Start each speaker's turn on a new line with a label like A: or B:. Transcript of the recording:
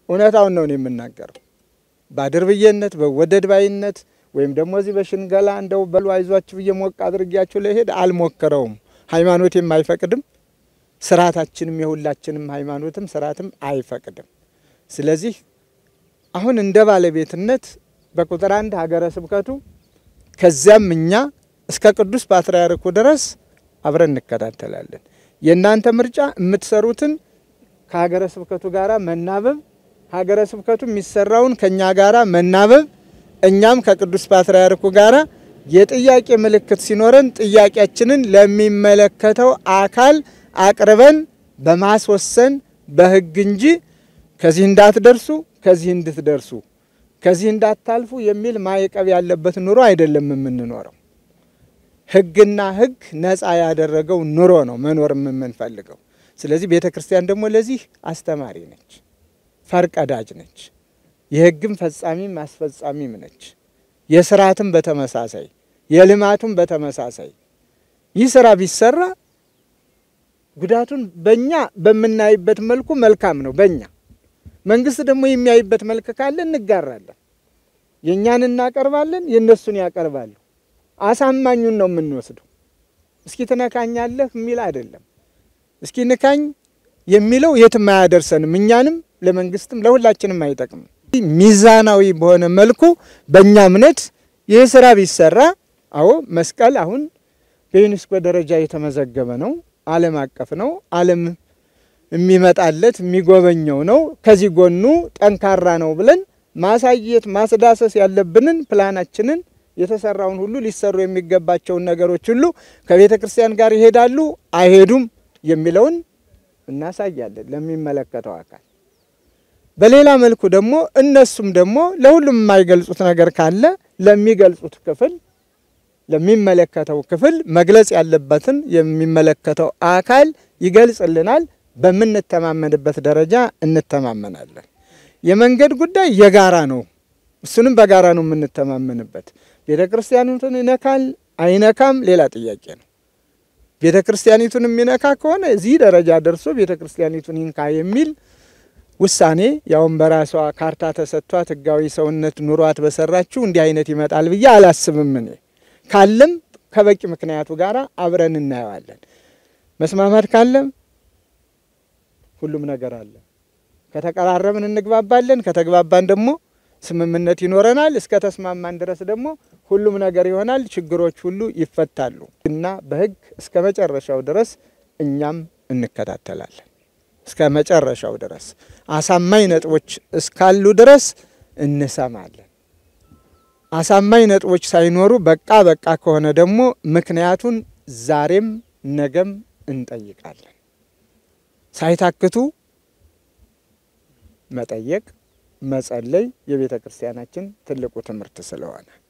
A: እውነታውን ነው የምናገረው። በአድርብዬነት በወደድ ባይነት ወይም ደግሞ እዚህ በሽንገላ እንደው በሉ አይዟችሁ ብዬ ሞቅ አድርጊያችሁ ለሄድ አልሞክረውም። ሃይማኖቴም አይፈቅድም፣ ስርዓታችንም የሁላችንም ሃይማኖትም ስርዓትም አይፈቅድም። ስለዚህ አሁን እንደ ባለቤትነት በቁጥር አንድ ሀገረ ስብከቱ ከዚያም እኛ እስከ ቅዱስ ፓትርያርኩ ድረስ አብረን እንከታተላለን። የእናንተ ምርጫ የምትሰሩትን ከሀገረ ስብከቱ ጋራ መናበብ፣ ሀገረ ስብከቱ የሚሰራውን ከእኛ ጋራ መናበብ፣ እኛም ከቅዱስ ፓትርያርኩ ጋራ የጥያቄ ምልክት ሲኖረን ጥያቄያችንን ለሚመለከተው አካል አቅርበን በማስወሰን በሕግ እንጂ ከዚህ እንዳትደርሱ ከዚህ እንድትደርሱ ከዚህ እንዳታልፉ የሚል ማዕቀብ ያለበት ኑሮ አይደለም የምንኖረው። ሕግና ሕግ ነፃ ያደረገው ኑሮ ነው መኖር የምንፈልገው። ስለዚህ ቤተ ክርስቲያን ደግሞ ለዚህ አስተማሪ ነች፣ ፈርቀዳጅ ነች፣ የሕግም ፈጻሚም አስፈጻሚም ነች። የስርዓትም በተመሳሳይ የልማቱም በተመሳሳይ ይህ ስራ ቢሰራ ጉዳቱን በእኛ በምናይበት መልኩ መልካም ነው በእኛ መንግስት ደግሞ የሚያይበት መልክ ካለ እንጋራለን። የእኛን እናቀርባለን፣ የእነሱን ያቀርባሉ። አሳማኙን ነው የምንወስደው። እስኪ ትነካኛለህ የሚል አይደለም። እስኪ ንካኝ የሚለው የትም አያደርሰንም። እኛንም ለመንግስትም ለሁላችንም አይጠቅምም። ሚዛናዊ በሆነ መልኩ በእኛ እምነት ይህ ስራ ቢሰራ፣ አዎ መስቀል አሁን በዩኔስኮ ደረጃ የተመዘገበ ነው። ዓለም አቀፍ ነው። ዓለም የሚመጣለት የሚጎበኘው ነው። ከዚህ ጎኑ ጠንካራ ነው ብለን ማሳየት ማስዳሰስ ያለብንን ፕላናችንን የተሰራውን ሁሉ ሊሰሩ የሚገባቸውን ነገሮች ሁሉ ከቤተ ክርስቲያን ጋር ይሄዳሉ አይሄዱም የሚለውን እናሳያለን ለሚመለከተው አካል። በሌላ መልኩ ደግሞ እነሱም ደግሞ ለሁሉም የማይገልጹት ነገር ካለ ለሚገልጹት ክፍል ለሚመለከተው ክፍል መግለጽ ያለበትን የሚመለከተው አካል ይገልጽልናል። በምንተማመንበት ደረጃ እንተማመናለን። የመንገድ ጉዳይ የጋራ ነው። እሱንም በጋራ ነው የምንተማመንበት። ቤተ ክርስቲያኒቱን ይነካል አይነካም ሌላ ጥያቄ ነው። ቤተ ክርስቲያኒቱን የሚነካ ከሆነ እዚህ ደረጃ ደርሶ ቤተ ክርስቲያኒቱን ይንካ የሚል ውሳኔ ያውም በራሷ ካርታ ተሰጥቷት ሕጋዊ ሰውነት ኑሯት በሰራችው እንዲህ አይነት ይመጣል ብዬ አላስብም። እኔ ካለም ከበቂ ምክንያቱ ጋር አብረን እናየዋለን። መስማማት ካለም ሁሉም ነገር አለ። ከተቀራረብን እንግባባለን። ከተግባባን ደግሞ ስምምነት ይኖረናል። እስከ ተስማማን ድረስ ደግሞ ሁሉም ነገር ይሆናል። ችግሮች ሁሉ ይፈታሉ እና በሕግ እስከ መጨረሻው ድረስ እኛም እንከታተላለን። እስከ መጨረሻው ድረስ አሳማኝ ነጥቦች እስካሉ ድረስ እንሰማለን። አሳማኝ ነጥቦች ሳይኖሩ በቃ በቃ ከሆነ ደግሞ ምክንያቱን ዛሬም ነገም እንጠይቃለን። ሳይታክቱ መጠየቅ መጸለይ የቤተ ክርስቲያናችን ትልቁ ትምህርት ስለሆነ